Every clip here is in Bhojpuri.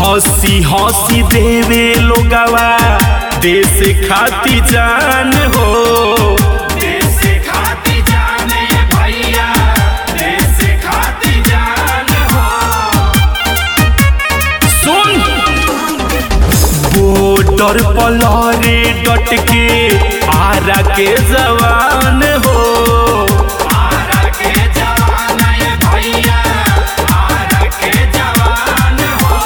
हंसी हंसी देवे लोगवा देश खाती जान हो देश खाती जान ये भैया देश खाती जान हो सुन बॉर्डर पलरे डट के आरा के जवान हो आरा के जवान ये भैया आरा के जवान हो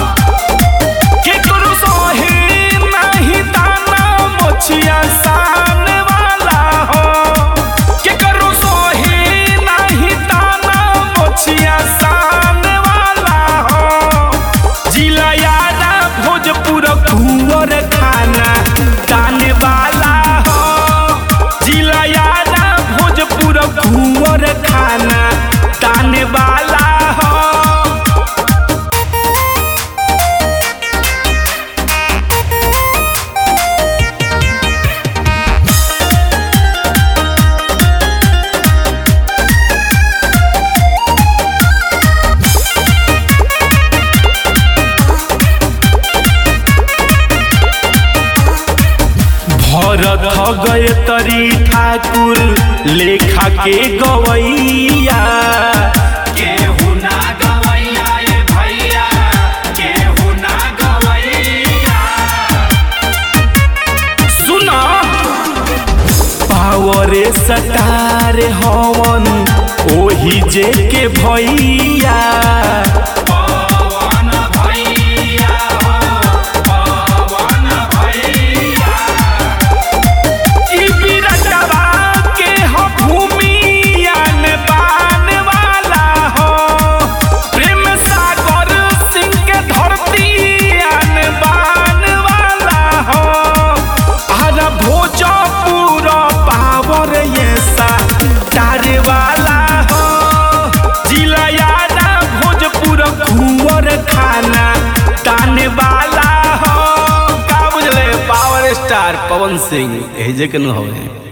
केकरो सोहे नहीं ताना मोछिया सान वाला हो केकरो सोहे नहीं ताना मोछिया सान वाला हो जिला यारा भोजपुर कुंवर खाना ताने वाला हो जिला यारा भोजपुर कुंवर खाना ताने वाला हो भरत गए तरी ठाकुर लेखा के गवैया केहू ना गवैया ये भैया केहू ना गवैया सुना पावरे सटार हवन ओही जे के भैया पवन भैया हो पवन भैया ई बिरटवा के हो भूमियान बान वाला हो प्रेम सागर सिंह के धरतीयान बान वाला हो आरा भोजपुर पावर ये सा तारे वाला हो जिला यारा भोजपुर कुंवर खाना ताने वाला हो का बुझले पावर स्टार पवन सिंह एजे के न होवे